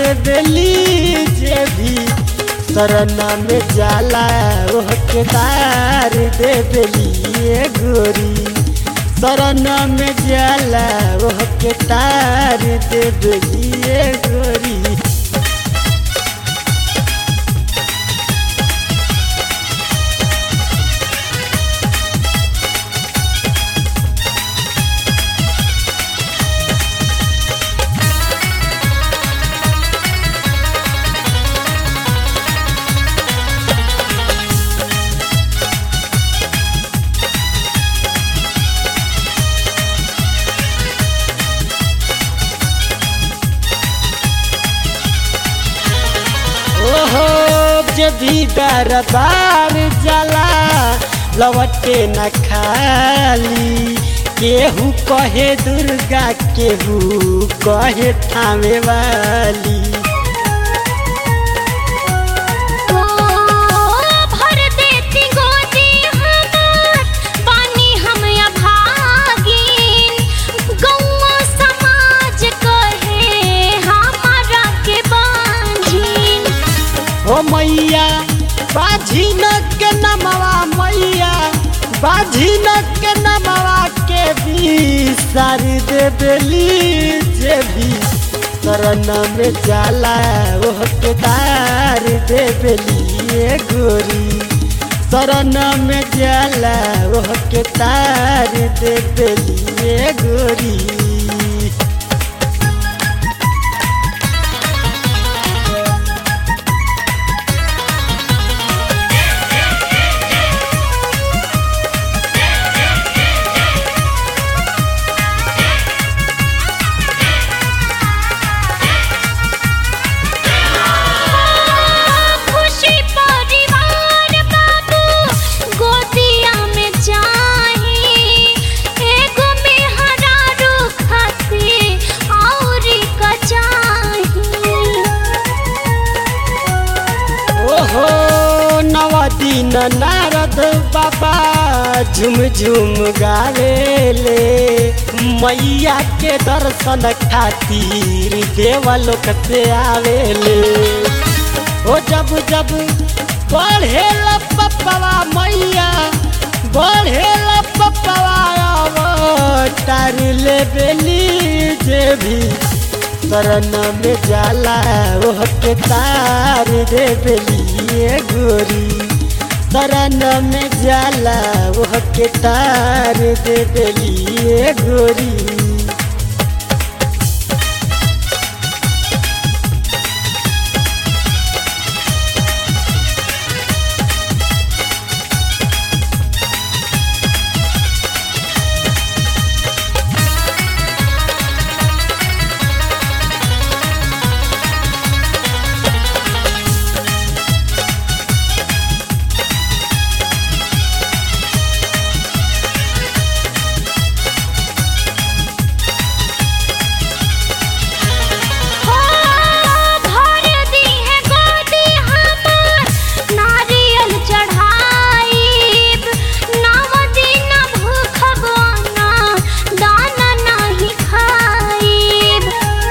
दे बेली जे भी शरण में जाला ओह के तार दे बेली ए गोरी शरण में जाला ओह के तार दे बेली ए गोरी ओहो जब भी दरबार जला लवटे न खाली केहू कहे दुर्गा केहू कहे थामे वाली ओ भर देती गोदी हमार पानी हम अभागिन गौवा समाज कहे हमारा के बांझिन ओ मैया बाझिन के नमवा मैया बाझिन के नमवा के भी सारी दे बेली जे भी शरण में जाला ओह के तार दे बेली ए गोरी शरण में जाला ओह के तार दे बेली ए गोरी खुशी परिवार बाबू गोदिया में चाही एगो मेहरारू खाती औरी का चाही ओहो नव दिन नारद बाबा झुम झुम गावेले मैया के दर्शन खातिर देवलोक से आवेले ओ जब जब बढ़े पप्पवा मैया बढ़े पप्पवा तार ले बेली जे भी शरण में जाला ओह के तार दे बेली ए गोरी शरण में जाला ओह के तार दे बेली ए गोरी हो भर दी है गोदी हमार नारियल चढ़ाईब नव दिन भूखब ना दाना नहीं खाईब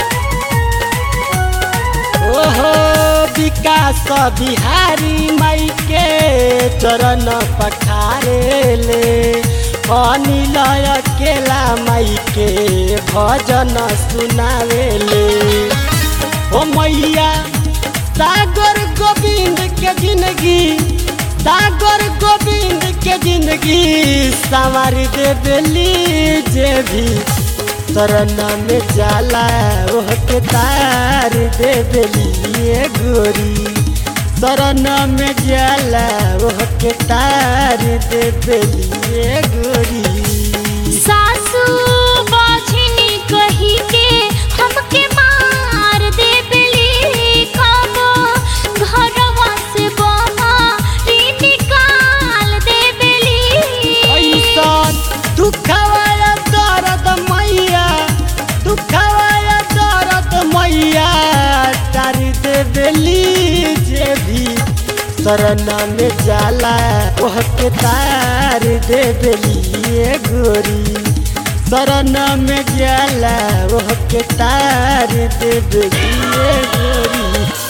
ओहो विकास बिहारी माई के चरण पखारेले अनिल अकेला माई के भजन सुनावेले ओ मैया सागर गोविंद के जिंदगी सागर गोविंद के जिंदगी संवार दे बेली जे भी शरण में जाला ओह के तार दे बेली ए गोरी शरण में जाला ओह के तार दे बेली ए गोरी सासू बाझिनी कही के हमके मार दे बिली कबो घरवा से बाहर निकाल दे बिली ऐसन दुखवाया दर्द मैया दुखवाया दर्द मैया तारी दे बेली जे भी शरण में जाला ओह के तार दे बेली ए गोरी शरण में जाला ओह के तार देवे लिए गोरी